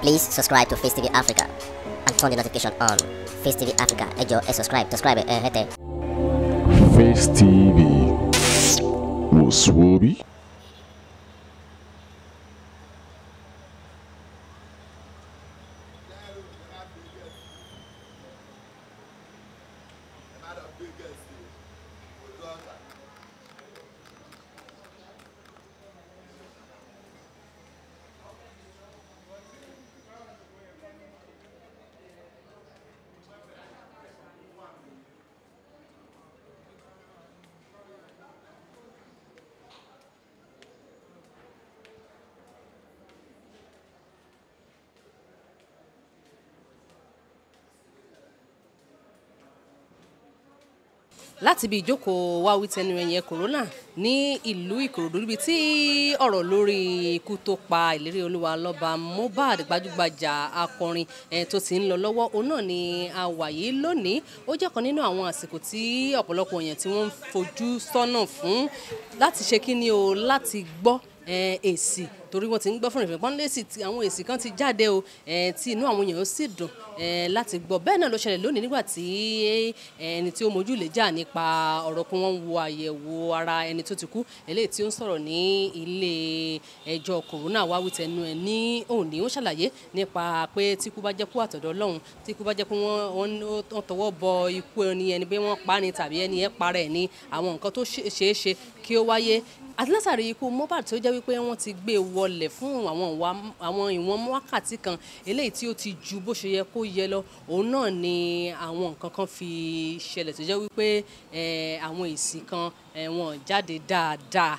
Please subscribe to Face TV Africa and turn the notification on. Face TV Africa, ẹ jọ̀ọ́ ẹ subscribe, subscribe ẹ hẹ́tẹ̀. Face TV Muswobi. láti ibi ìjókòó wá wí tẹnu ẹ̀yẹ corona ní ìlú ìkòròdú níbi tí ọ̀rọ̀ lórí ikú tó pa ìlérí olúwa lọ́ba mohbad gbajúgbajà akọrin eh, tó ti ń lọ lọ́wọ́ òun náà ni a wà yìí lónìí ó jẹ́ kan nínú àwọn àsìkò tí ọ̀pọ̀lọpọ̀ èèyàn tí wọ́n ń fojú sọ́nà fún láti ṣe kí ni o láti gbọ́ eh, èsì torí wọ́n ti ń gbọ́ fún ìfẹ́ pọ́n lẹ́sì tí àwọn èsì kan ti jáde o eh, tí inú àwọn èèyàn sì dùn eh, láti gbọ́ bẹ́ẹ̀ náà ló ṣẹlẹ̀ lónìí nígbà tí ẹni tí ó mojú lè jà nípa ọ̀rọ̀ pé wọ́n ń wo àyẹ̀wò ara ẹni tó ti kú eléyìí tí ó ń sọ̀rọ̀ ní ilé ẹjọ́ kòrónà wá wí tẹnu ẹ̀ ní òní ó ṣàlàyé nípa pé tí ikú bá jẹ́ kú àtọ̀dọ̀ ọlọ́run tí ikú bá jẹ́ pé wọ́n wọ́n tọwọ́ bọ ikú ẹni ẹni pé wọ́n pa ni tàbí ẹni ẹ̀ para ẹ̀ ní àwọn nǹkan tó ṣeé ṣe kí ó wáyé àti látàrí ikú mohbad tó jẹ́ wípé wọ́n ti gbé e wọlẹ̀ fún àwọn àwọn ìwọ̀n wákàtí kan eléyìí tí ó ti ju bó ṣe yẹ kó yẹ lọ òun náà ni àwọn nǹkan kan fi ṣẹlẹ̀ tó jẹ́ wípé àwọn èsì kan wọn jáde dáadáa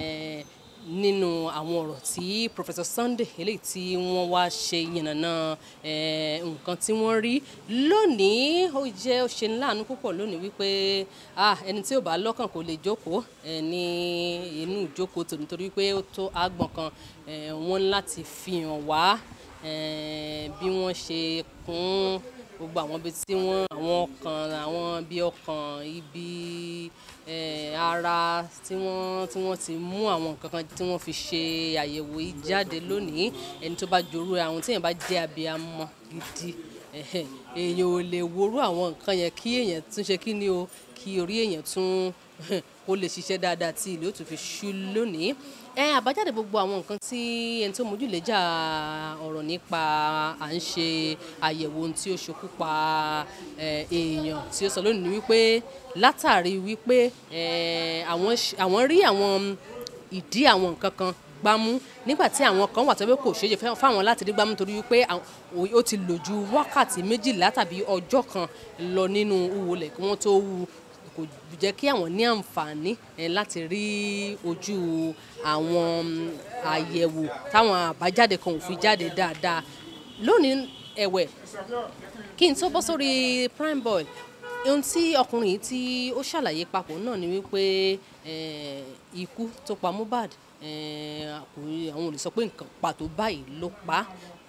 nínú àwọn ọ̀rọ̀ tí Professor Sunday eléyìí tí wọ́n wá ṣe yànnàná nǹkan tí wọ́n rí lónìí ó jẹ́ ó ṣe láàánú púpọ̀ lónìí wípé ẹni tí ò bá lọ́kàn kò lè jókòó ní inú ìjókòó tòun nítorí pé ó tó àgbọ̀n kan wọ́n láti fi hàn wá bí wọ́n ṣe kún gbogbo àwọn ibi tí wọ́n àwọn ọkàn àwọn ibi ọkàn ibi ara tí wọ́n tí wọ́n ti mú àwọn nǹkan kan tí wọ́n fi ṣe àyẹ̀wò yìí jáde lónìí ẹni tó bá jorú àwọn tí èèyàn bá jẹ́ abiyamọ gidi èèyàn ò lè worú àwọn nǹkan yẹn kí èèyàn tún ṣe kí ni o kí orí èèyàn tún kó lè ṣiṣẹ́ dáadáa tí ìlú ó tún fi ṣú lónìí ẹ àbájáde gbogbo àwọn nǹkan tí ẹni tó mójú lè jà ọ̀rọ̀ nípa à ń ṣe àyẹ̀wò ohun tí ó ṣokú pa èèyàn tí ó sọ lónìí ni wípé látàrí wípé àwọn rí àwọn ìdí àwọn nǹkan kan gbámú nígbà tí àwọn kan wà tó pé kò ṣeé ṣe fáwọn láti rí gbámú torí wípé ó ti lò ju wákàtí méjìlá tàbí ọjọ́ kan lọ nínú wúwo lẹ̀ kí wọ́n tó wú kò jẹ́ kí àwọn ní àǹfààní láti rí ojú àwọn àyẹ̀wò táwọn àbájáde kan ò fi jáde dáadáa lónìí ẹ̀wẹ̀ kí n tó bọ́ sórí prime boy ohun tí ọkùnrin yìí tí ó ṣàlàyé papọ̀ náà ni wípé ikú tó pa Mohbad àwọn ò lè sọ pé nǹkan pàtó báyìí ló pa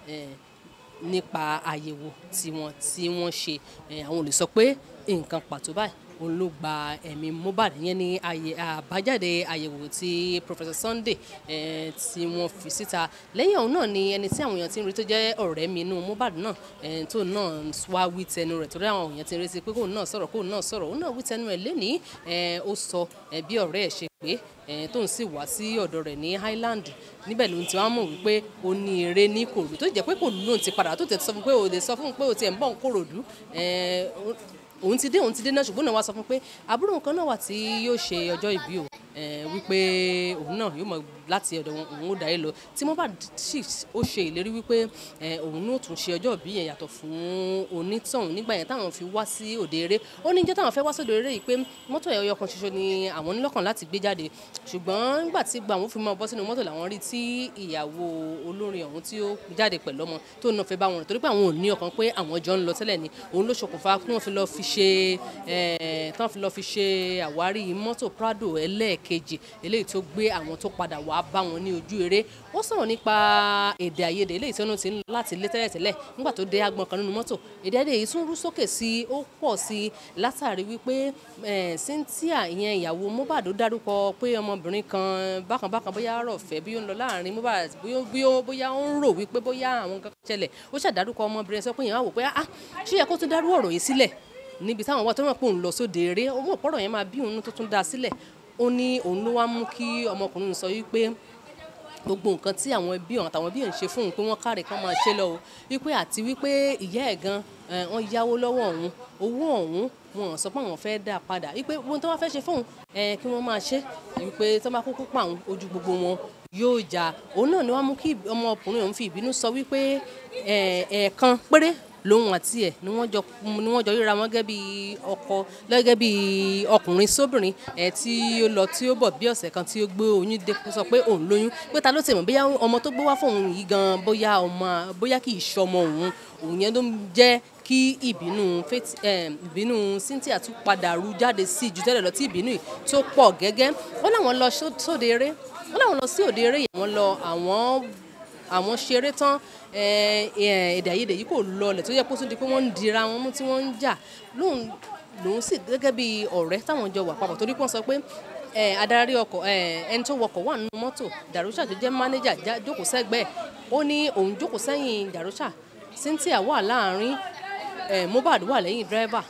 nípa àyẹ̀wò tiwọn tí wọ́n ṣe àwọn ò lè sọ pé nǹkan pàtó báyìí òun ló gba ẹ̀mí Mohbad yẹn ní àbájáde àyẹ̀wò tí Professor Sunday tí wọ́n fi síta lẹ́yìn ọ̀hún náà ni ẹni tí àwọn èèyàn ti ń rí tó jẹ́ ọ̀rẹ́ mi inú Mohbad náà tó náà wá wí tẹnu rẹ̀ torí àwọn èèyàn ti ń retí pé kóun náà sọ̀rọ̀ kóun náà sọ̀rọ̀ òun náà wí tẹnu rẹ̀ lénìí ó sọ bí ọ̀rẹ́ ẹ̀ ṣe pé tóun sì wá sí ọ̀dọ̀ rẹ̀ ní Highland níbẹ̀ ló ń ti wá mọ̀ wípé ó ní eré ní Kòròdú tó jẹ́ pé kò lóun ti padà tó tẹ̀ sọ fún pé ó lè sọ fún pé ó ti ẹ̀ ń bọ̀ ń Kòròdú òun ti dé òun ti dé náà ṣùgbọ́n náà wá sọ fún pé àbúrò nǹkan náà wà tí yóò ṣe ọjọ́ ìbí o wípé òun náà yóò mọ láti ọ̀dọ̀ wọn òun ó darí lọ tí Mohbad sì ó ṣe ìlérí wípé òun náà tún ṣe ọjọ́ ìbí yẹn yàtọ̀ fún onítọ̀hún nígbà yẹn táwọn fi wá sí òde eré ó ní jẹ́ táwọn fẹ́ wá sóde eré yìí pé mọ́tò ẹ̀yọ kan ṣoṣo ni àwọn nílọ́kàn láti gbé jáde ṣùgbọ́n nígbà tí gba àwọn fi máa bọ́ sínú mọ́tò làwọn rí tí ìyàwó olórin ọ̀hún tí ó jáde pẹ̀lú ọmọ tó náà fẹ́ bá wọn rìn torí pé àwọn ò ní ọkàn pé àwọn jọ ń lọ tẹ́lẹ̀ ni òun ló ṣokùnfà kí wọ́n fi lọ fi ṣe tán fi lọ fi ṣe àwárí mọ́tò Prado ẹlẹ́ẹ̀kejì eléyìí tó gbé àwọn tó padà wá wá bá wọn ní ojú eré ó sọ̀rọ̀ nípa èdè àìyedè eléyìí tí wọ́n ti ń lọ láti ilé tẹ́lẹ̀tẹ́lẹ̀ nígbà tó dé agbọn kan nínú mọ́tò èdè àìyedè yìí tún rú sókè sí i ó pọ̀ sí i látàrí wípé eh, Cynthia ìyẹn ìyàwó Mohbad ó dárúkọ pé ọmọbìnrin kan bákan bákan bóyá rọ̀fẹ́ bí ó ń lọ láàrin Mohbad bóyá- bóyá- bóyá ó ń rò wípé bóyá àwọn nǹkan kan ṣẹlẹ̀ ó ṣàdárúkọ ọmọbìnrin sọ pé yẹn wá wò pé ah ṣé yẹ kó tún dárú ọ̀rọ̀ yìí sílẹ̀ níbi táwọn wà tó mọ̀ pé òun lọ sóde eré ó mọ̀ pọ̀rọ̀ yẹn máa bí òun tó tún dá sílẹ̀ ó ní òun ló wá mú kí ọmọkùnrin sọ wípé gbogbo nǹkan tí àwọn ẹbí ọ̀hún àtàwọn ẹbí ẹ̀ ń ṣe fún òun pé wọ́n káre kán máa ṣe lọ o wípé àti wípé ìyá ẹ̀ gan eh, wọ́n yáwó lọ́wọ́ òun owó ọ̀hún wọn ò sọ pé àwọn fẹ́ dá a padà wípé ohun tó wá fẹ́ ṣe fóun eh, kí wọ́n máa ṣe wípé tó bá kúkú pa òun ojú gbogbo wọn yóò jà òun náà ni wọ́n mú kí ọmọkùnrin òun fi ìbínú sọ wípé eh, ẹ̀ẹ̀kan péré lòun àti ẹ̀ ni wọ́n jọ ni wọ́n jọ ríra wọn gẹ́gẹ́ bí ọkọ gẹ́gẹ́ bí ọkùnrin sóbìnrin ẹ̀ tí ó lọ tí ó bọ̀ bí ọ̀sẹ̀ kan tí ó gbé oyún dé kó sọ pé òun lóyún pé ta ló ti mọ̀ bóyá ọmọ tó gbé wá fóun yìí gan bóyá ọmọ bóyá kì í ṣọmọ òun òun yẹn ló ń jẹ́ kí ìbínú Faith eh, ìbínú Cynthia tún padà ru jáde sí ju tẹ́lẹ̀ lọ tí ìbínú yìí tó pọ̀ gẹ́gẹ́ wọ́n láwọn lọ só- sóde eré wọ́n láwọn lọ sí òde eré yìí wọ́n lọ àwọn àwọn ṣeré tán eh, eh, èdè àìyedè yìí kò lọlẹ̀ tó yẹ kó tún di pé wọ́n ń dira wọn mú tí wọ́n ń jà lóun lòun sì gẹ́gẹ́ bí ọ̀rẹ́ táwọn jọ wà papọ̀ torí pé wọ́n sọ pé eh, adarí ọkọ̀ eh, ẹni tó wọkọ̀ wà nínú mọ́tò Darusha tó jẹ́ mánéjà já- jókòó sẹ́gbẹ̀ẹ́ ó ní òun jókòó sẹ́yìn Darusha Cynthia wà láàrin eh, Mohbad wà lẹ́yìn dírẹ́bà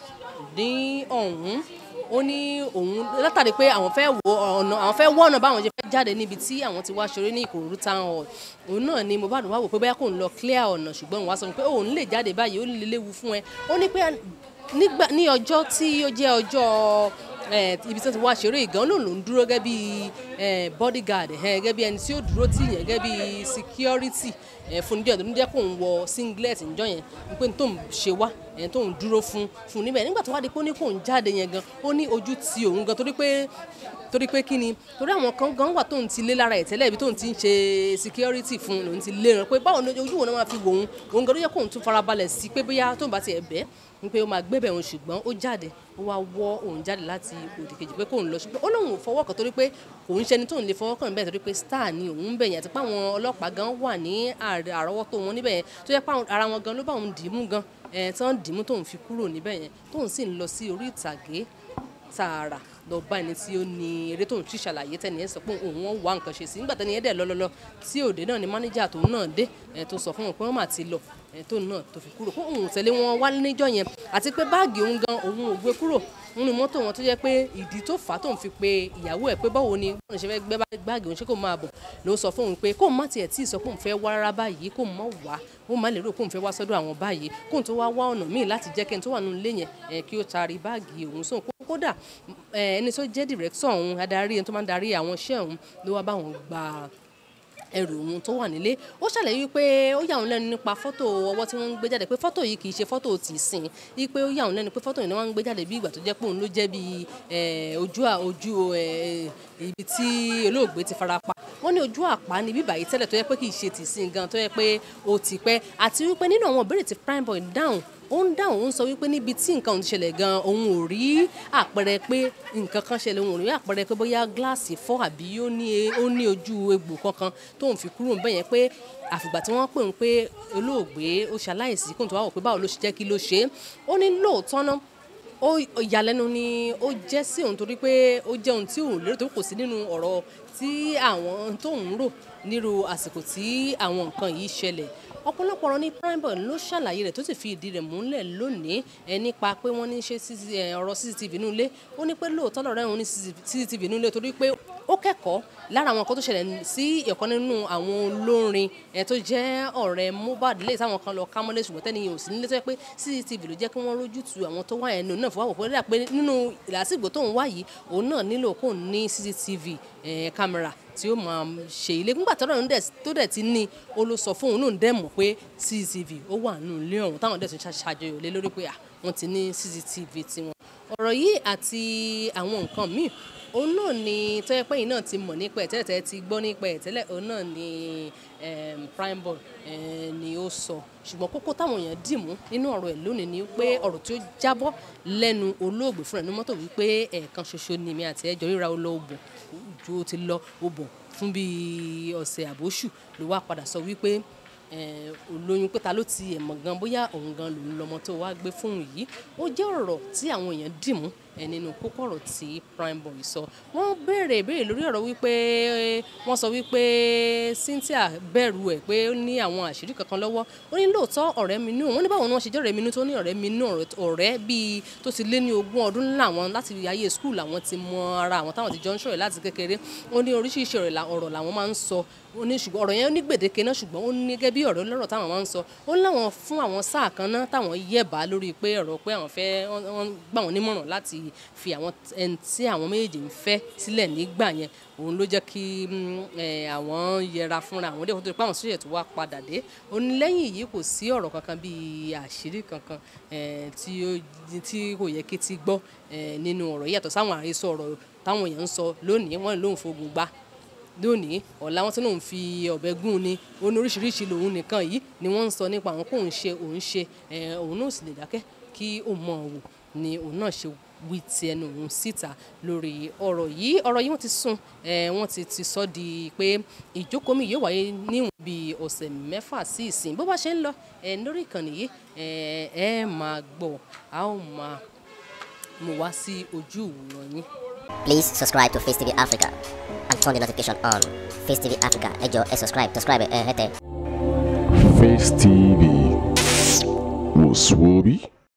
ní ọ̀hún ó ní òun látàrí pé àwọn fẹ́ wo ọ̀nà àwọn fẹ́ wọ́ ọ̀nà báwọn ṣe fẹ́ jáde níbi tí àwọn ti wá ṣeré ní Ìkòròdú town hall òun náà ni Mohbad wá wò pé bóyá kò ń lọ clear ọ̀nà ṣùgbọ́n òun wá sọ pé òun lè jáde báyìí ó lè léwu fún ẹ ó ní pé nígbà ní ọjọ́ tí ó jẹ́ ọjọ́ eh, ibi tí wọ́n ti wá ṣeré ìgàn lòun ló ń dúró gẹ́gẹ́ bí eh, bodyguard eh, gẹ́gẹ́ bí ẹni tí ó dúró tì yẹn gẹ́gẹ́ bí security eh, fún díẹ̀ tó ń jẹ́ kó ń wọ singlet ńjọ́ yẹn pé tó ń ṣe wá ẹ̀ tó ń dúró fún fún níbẹ̀ nígbà tó wá di pé ó ní kó ń jáde yẹn gan ó ní ojú ti òun gan torí pé torí pé kí ni torí àwọn kan gan wà tóun ti lé lára ẹ̀ tẹ́lẹ̀ ibi tóun ti ń ṣe security fún lòun ti lé ràn pé báwo ni ojú wo náà máa fi wò òun òun gan ló yẹ kóun tún farabalẹ̀ sí pé bóyá tóun bá tiẹ̀ bẹ́ẹ̀ ni pé ó máa gbébẹ̀ òun ṣùgbọ́n ó jáde ó wá wọ́ òun jáde láti òdì kejì pé kóun lọ ṣùgbọ́n ó lóun ò fọwọ́ kan torí pé òun ṣẹni tóun lè fọwọ́ kàn bẹ́ẹ̀ torí pé star ni òun ń bẹ̀yẹn àti pé àwọn ọlọ́pàá gan wà ní àrẹ- àrọ́wọ́tó wọn níbẹ̀ yẹn tó yẹ pé àwọn- ara wọn gan ló bá òun dì í mú gan ẹ̀ tí wọ́n dì í mú tóun fi kúrò níbẹ̀ yẹn tóun sì ń lọ sí orí ìtàgé tààrà lọ bá ẹni tí ó ní eré tóun ti ṣàlàyé tẹni ẹ sọ pé òun wọn wá nǹkan ṣe sí nígbà tẹni ẹ dẹ lọlọlọ tí òde náà ni mánéjà tóun náà dé ẹ tó sọ fún wọn pé wọn mà ti lọ ẹ tóun náà tó fi kúrò kó òun tẹ̀lé wọn wá níjọ́ yẹn àti pé báàgì òun gan òun ò gbé kúrò nínú mọ́tò wọn tó jẹ́ pé ìdí tó fà á tóun fi pe ìyàwó ẹ̀ pé báwo ni báwo ni ṣe fẹ́ gbé báàgì òun ṣé kò máa bọ̀ ló sọ fún òun pé kóun má tiẹ̀ tí ì sọ pé òun fẹ́ wá rárá báyìí kóun má wá ó má lè rò pé òun fẹ́ wá sọ́dọ̀ àwọn báyìí kóun tó wá wá ọ̀nà míì láti jẹ́ kẹ́ni tó wà nínú ilé yẹn ẹ̀ kí ó taari báàgì òun sóhun kó kódà ẹ, ẹni tó jẹ́ dìrẹ́tọ̀ ọ̀hún adarí ẹni tó máa ń darí àwọn iṣẹ́ ọ̀hún ló wá bá wọn gba ẹrù òun tó wà nílé ó ṣàlàyé wípé ó yà òun lẹ́nu nípa fọ́tò ọwọ́ tí wọ́n ń gbé jáde pé fọ́tò yìí kì í ṣe fọ́tò tì í sìn wípé ó yà òun lẹ́nu pé fọ́tò yìí ni wọ́n ń gbé jáde bí ìgbà tó jẹ́ pé òun ló jẹ́ bí ojú à- ojú ẹ, ibi tí olóògbé ti fara pa wọ́n ní ojú àpá ni bíbà yìí tẹ́lẹ̀ tó yẹ pé kì í ṣe tì í sìn gan tó yẹ pé ó ti pẹ́ àti wípé nínú àwọn ìbéèrè tí Primeboy dáhùn ó ń dáhùn ó ń sọ wípé níbi tí nǹkan òun ti ṣẹlẹ̀ gan òun ò rí àpẹẹrẹ pé nǹkan kan ṣẹlẹ̀ òun ò rí àpẹẹrẹ pé bóyá gíláàsì fọ́ àbí ó ní ó ní ojú egbò kankan tóun fi kúrò níbẹ̀ yẹn pé àfìgbà tí wọ́n pè ń pé olóògbé ó ṣaláìsí kóun tó wá wò pé báwo ló ṣe jẹ́ kí ló ṣe é ó ní lóòótọ́ náà ó ìyàlẹ́nu ni ó jẹ́ sí òun torí pé ó jẹ́ ohun tí òun lérò tó kò sí nínú ọ̀rọ̀ tí àwọn tó ń rò nírú àsìkò tí àwọn nǹkan yìí ṣẹlẹ̀ ọ̀pọ̀lọpọ̀ ọ̀rọ̀ ní Primeboy ló ṣàlàyé rẹ̀ tó sì fi ìdí rẹ̀ múlẹ̀ lónìí ẹ nípa pé wọ́n ní ṣe CCTV ẹ, ọ̀rọ̀ CCTV inú ilé ó ní pé lóòótọ́ lọ́rẹ́ òun ní CCTV inú ilé torí pé ó kẹ́kọ̀ọ́ lára àwọn nǹkan tó ṣẹlẹ̀ sí ọ̀kan nínú àwọn olórin ẹ tó jẹ́ ọ̀rẹ́ Mohbad lè táwọn kan lọ ká mọ́lẹ̀ ṣùgbọ́n tẹ́ni yẹn ò sí nílé tó yẹ pé CCTV ló jẹ́ kí wọ́n rójú tu àwọn tó wá yẹn nù náà fọwọ́ pé rẹ̀ pé nínú ìlàsìgbò tó ń wá yìí òun náà nílò kó ní CCTV ẹ̀ kámẹ́rà tí ó máa ṣe ilé nígbà tó dẹ̀ tó dẹ̀ ti ní ó ló sọ fún òun náà dẹ̀ mọ̀ pé CCTV ó wà nínú ilé ọ̀hún táwọn dẹ̀ tún ṣàjọyọ̀ lé lórí pé à wọ́n ti ní CCTV tiwọn ọ̀rọ̀ yìí àti àwọn nǹkan míì òun náà ni tó yẹ pé yìí náà ti mọ̀ nípa ẹ̀ tẹ́lẹ̀ tẹ́lẹ̀ ti gbọ́ nípa ẹ̀ tẹ́lẹ̀ òun náà ni em, Primeboy eh, ni ó sọ ṣùgbọ́n kókó táwọn èèyàn dì mú nínú ọ̀rọ̀ ẹ̀ lónìí ni pé ọ̀rọ̀ tí ó jábọ́ lẹ́nu olóògbé fúnra ní mọ́tò wípé ẹ̀ẹ̀kan ṣoṣo ni mi àti ẹjọ́ ríra ó lọ òbò ju ó ti lọ òbò fún bíi ọ̀sẹ̀ àbóṣù ló wá padà sọ wípé eh, olóyún pé ta ló ti ẹ̀ mọ̀ gan bóyá òun gan lòun lọmọ tó wá gbé fóun yìí ó jẹ́ ọ̀rọ̀ tí àwọn èèyàn dì mú ẹ nínú kókó ọ̀rọ̀ tí Primeboy sọ wọ́n béèrè ìbéèrè lórí ọ̀rọ̀ wípé wọ́n sọ wípé Cynthia bẹ̀rù ẹ̀ pé ó ní àwọn àṣírí kankan lọ́wọ́ ó ní lóòótọ́ ọ̀rẹ́ mi nù wọ́n ní báwo ni wọ́n ṣe jẹ́ ọ̀rẹ́ mi nù tó ní ọ̀rẹ́ mi nù ọ̀rẹ́ bíi tó ti lé ní ogún ọdún làwọn láti ayé skul làwọn ti mọ ara àwọn táwọn ti jọ ń ṣọ̀rẹ́ láti kékeré ó ní oríṣiríṣi ọ̀rọ̀ làwọn máa ń sọ ó ní ṣùgbọ́n ọ̀rọ̀ yẹn ní gbèdéke náà ṣùgbọ́n ó ní gẹ́gẹ́ bí ọ̀rọ̀ lọ́rọ̀ táwọn máa ń sọ ó láwọn fún àwọn sáà kan náà táwọn yẹ̀bá lórí pé ọ̀rọ̀ pé àwọn fẹ́ wọ́n gbà wọ́n nímọ̀ràn láti fi àwọn ẹni tí àwọn méjèèjì ń fẹ́ sílẹ̀ nígbà yẹn òun ló jẹ́ kí àwọn yẹra fúnra àwọn dé kó tó di pé àwọn sóyè tó wá padà dé ó ní lẹ́yìn yìí kò sí ọ̀rọ̀ kankan bíi àṣírí kankan tí kò yẹ kí ti gbọ́ nínú ọ̀rọ̀ yìí yàtọ̀ sáwọn àhesọ ọ̀rọ̀ táwọn èèyàn ń sọ lónìí wọ́n lóun fogun gbá lónìí ọ̀la wọn tí lòun fi ọ̀bẹ gún ni ó ní oríṣiríṣi lòun nìkan yìí ni wọ́n ń sọ nípa àwọn kóun ṣe òun ṣe òun náà sì lè dákẹ́ kí òun mọ̀ wò ni òun náà ṣe wí ti ẹnu òun síta lórí ọ̀rọ̀ yìí ọ̀rọ̀ yìí wọ́n ti sún wọ́n ti ti sọ di pé ìjókòó mi yóò wáyé níwọ̀n bíi ọ̀sẹ̀ mẹ́fà sí ìsìn bó bá ṣe ń lọ lórí ìkànnì yìí ẹ máa gbọ́ a ó máa mú wá sí ojú ìwòran yín. Please subscribe to Face TV Africa and turn the notification on. Face TV Africa, ẹ jọ̀ọ́ ẹ subscribe, subscribe ẹ hẹ́tẹ̀. Face TV. Was Swoby?